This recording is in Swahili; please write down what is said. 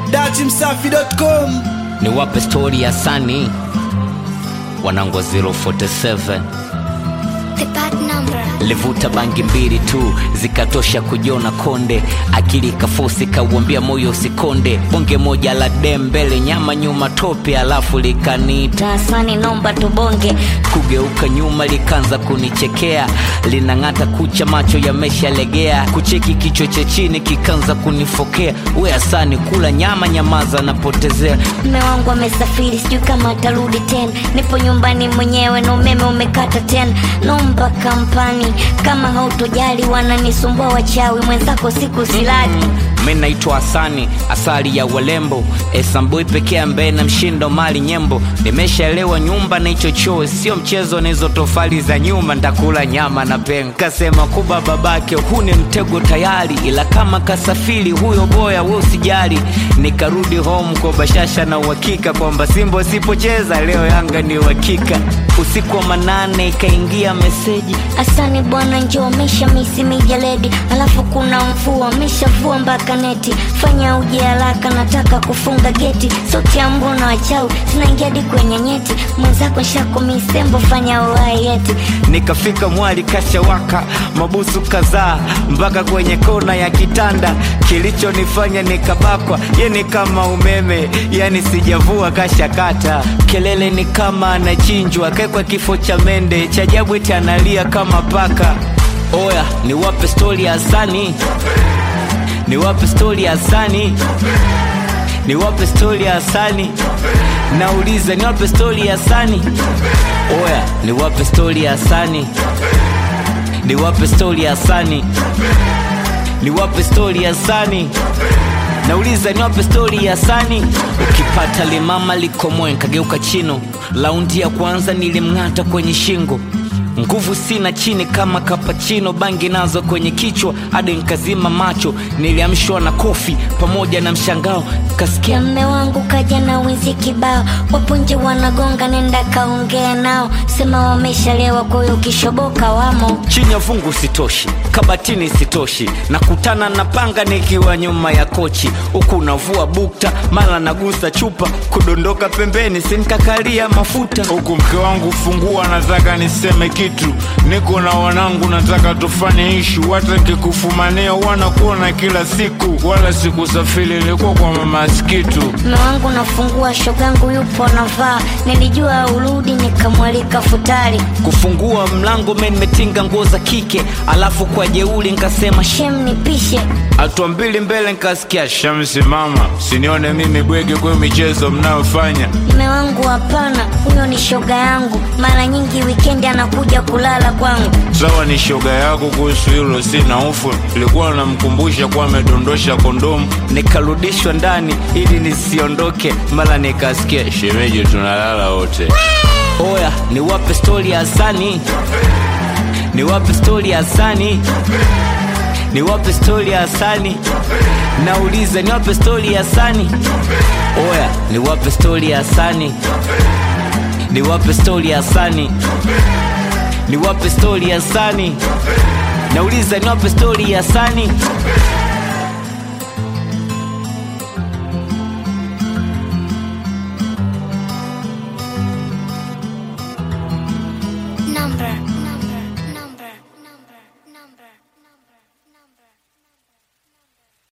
datimsafi.com ni wape stori ya sani wanango 047 The bad number. livuta bangi mbili tu zikatosha kujiona konde akili kafosi kauambia moyo usikonde bonge moja la dem mbele nyama nyuma tope alafu likaniita Tasani nomba tubonge kugeuka nyuma likaanza kunichekea linang'ata kucha macho yameshalegea kucheki kichwa cha chini kikaanza kunifokea we asani kula nyama nyamaza napotezea mme wangu amesafiri sijui kama atarudi tena nipo nyumbani mwenyewe na umeme umekata tena nomba kampani kama hautojali wananisumbua wachawi mwenzako siku silali mi naitwa hasani asali ya walembo esambui pekee ambaye na mshindo mali nyembo nimeshaelewa nyumba na hicho choo sio mchezo na hizo tofali za nyuma ntakula nyama na pen kasema kuba babake huu ni mtego tayari ila kama kasafiri huyo boya we usijali nikarudi home kwa bashasha na uhakika kwamba simbo sipocheza leo yanga ni uhakika usiku wa manane ikaingia meseji asani bwana njoo mesha misi mijaledi alafu kuna mvua meshavua mpaka neti fanya uje haraka nataka kufunga geti sauti ya mbu na wachawi zinaingia hadi kwenye nyeti mwenzako shako misembo fanya uhai eti nikafika mwali kashawaka mabusu kadhaa mpaka kwenye kona ya kitanda kilichonifanya nikabakwa ye ni kama umeme yani sijavua kashakata kelele ni kama anachinjwa kekwa kifo cha mende chajabu eti analia kama paka oya niwape stori ya sani niwape stori ya sani niwape stori ya sani nauliza niwape stori ya sani oya niwape stori ya sani niwape stori ya sani niwape stori ya sani nauliza niwape stori ya sani ukipata limama likomoe nkageuka chino laundi ya kwanza nilimng'ata kwenye shingo nguvu sina chini kama kapachino bangi nazo kwenye kichwa hadi nkazima macho niliamshwa na kofi pamoja na mshangao kasikia ya mme wangu kaja na wizi kibao wapo nje wanagonga nenda kaongea nao sema wameshalewa kwayo ukishoboka wamo chini ya fungu sitoshi kabatini sitoshi nakutana na panga nikiwa nyuma ya kochi huku navua bukta mara nagusa chupa kudondoka pembeni sinkakalia mafuta huku mke wangu fungua nataka niseme kitu niko na wanangu nataka tufanye ishu hata kikufumania wanakuona kila siku wala sikusafiri ilikuwa kwa mama Skitu mme wangu nafungua shogangu yupo navaa nilijua urudi nikamwalika futari kufungua mlango me nimetinga nguo za kike alafu kwa jeuli nkasema "Sh-" shem nipishe hatua mbili mbele nkasikia shamsi mama sinione mimi bwege kwa michezo mnayofanya mme wangu hapana huyo ni shoga yangu mara nyingi wikendi anakuja kulala kwangu sawa ni shoga yako kuhusu hilo sina ufu ilikuwa namkumbusha kuwa amedondosha kondomu nikarudishwa ndani ili nisiondoke mara nikasikia shemeji tunalala wote oya niwape stori ya sani niwape stori ya sani niwape stori ya sani nauliza niwape stori ya sani oya niwape stori ya sani niwape stori ya sani niwape stori ya sani nauliza niwape stori ya sani